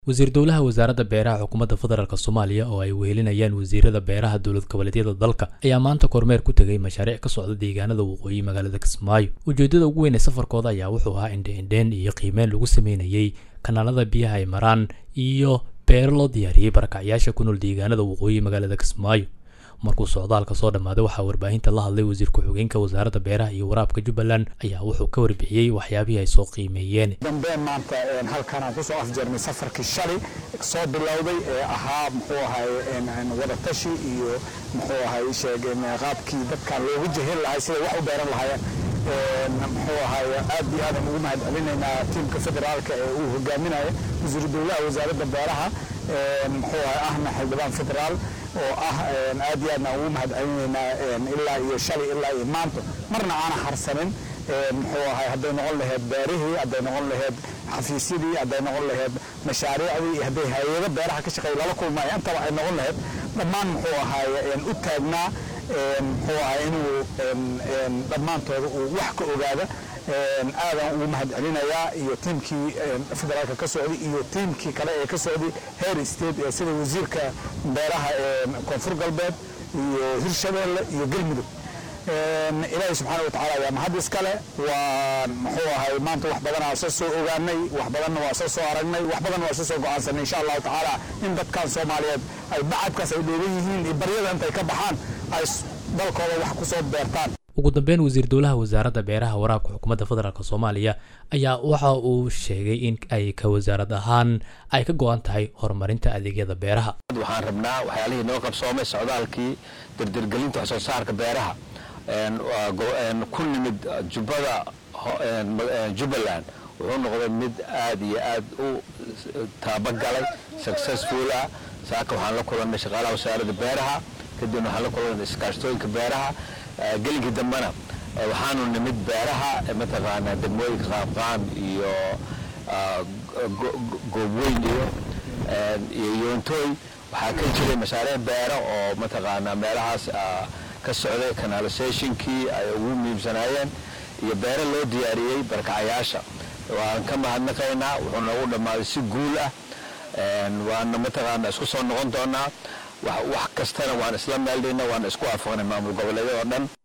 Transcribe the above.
wasiir dowlaha wasaaradda beeraha xukuumadda federaalk soomaaliya oo ay wehelinayaan wasiirada beeraha dowlad goboleedyada dalka ayaa maanta kormeer ku tegay mashaariic ka socda deegaanada waqooyi magaalada kismaayo ujeeddada ugu weyn ee safarkooda ayaa wuxuu ahaa indhe-indheen iyo qiimeyn lagu sameynayey kanaalada biyaha ay maraan iyo beero loo diyaariyey barakacyaasha ku nool deegaanada waqooyi magaalada kismaayo markuu socdaalka soo dhammaaday waxaa warbaahinta la hadlay wasiir ku-xigeenka wasaaradda beeraha iyo waraabka jubbaland ayaa wuxuu ka warbixiyey waxyaabihii ay soo qiimeeyeen dambeen maanta halkan aan kusoo afjarnay safarkii shalay soo bilowday ee ahaa muxuu ahay wadatashi iyo muxuu ahay sheegeen qaabkii dadkan loogu jehel lahay siday wax u beeran lahaayeen muxuu ahay aad iyo aadan ugu mahad celinaynaa tiimka federaalka ee uu hogaaminayo wasiiru dowlaha wasaaradda beeraha muxuu ahay ahna xildhibaan federaal oo ah aad iyo aadna ugu mahad celinaynaa ilaa iyo shalay ilaa iyo maanta marna aana harsanin muxuu ahay hadday noqon laheyd beerihii hadday noqon laheyd xafiisyadii hadday noqon laheyd mashaariicdii iyo hadday hay-ado beeraha ka shaqeeya lala kulmaya intaba ay noqon laheyd dhammaan muxuu ahay u taagnaa muxuu ahay inuu dhammaantooda uu wax ka ogaada aadan ugu mahad celinayaa iyo tiimkii federaalka ka socday iyo tiimkii kale ee ka socday heer state ee sida wasiirka beeraha ee koonfur galbeed iyo hirshabeelle iyo galmudug ilaahay subxaana watacaala ayaa mahad iskale waa muxuu ahay maanta wax badan aan soo soo ogaanay wax badanna waa soo soo aragnay wax badan waa soo soo go-aansanay insha allahu tacaala in dadkan soomaaliyeed ay bacadkaas ay dheegan yihiin iyo baryada intay ka baxaan ay dalkooda wax ku soo beertaan ugu dambeyn wasiir dowlaha wasaaradda beeraha waraabka xukuumadda federaalk soomaaliya ayaa waxa uu sheegay in ay ka wasaarad ahaan ay ka go-an tahay horumarinta adeegyada beeraha waxaan rabnaa waxyaalihii noo qabsoomay socdaalkii dirdirgelinta wax soo saarka beeraha ku nimid jubbada jubbaland wuxuu noqday mid aad iyo aad u taabagalay successful ah saaka waxaan la kulannay shaqaalaha wasaaradda beeraha kadibna waxaan la kulannay iskaashtooyinka beeraha gelinkii dambena waxaanu nimid beeraha mataqaanaa degmooyinka qaabqaam iyo goobweyn iyo iyo yoontooy waxaa ka jiray mashaariic beero oo mataqaanaa meelahaas ka socday canalisationkii ay ugu muhiimsanaayeen iyo beero loo diyaariyey barkacayaasha waan ka mahadnaqaynaa wuxuu noogu dhammaaday si guul ah waana mataqaana isku soo noqon doonaa wax kastana waan isla meeldhayna waan isku waafaqnay maamul goboleedyada oo dhan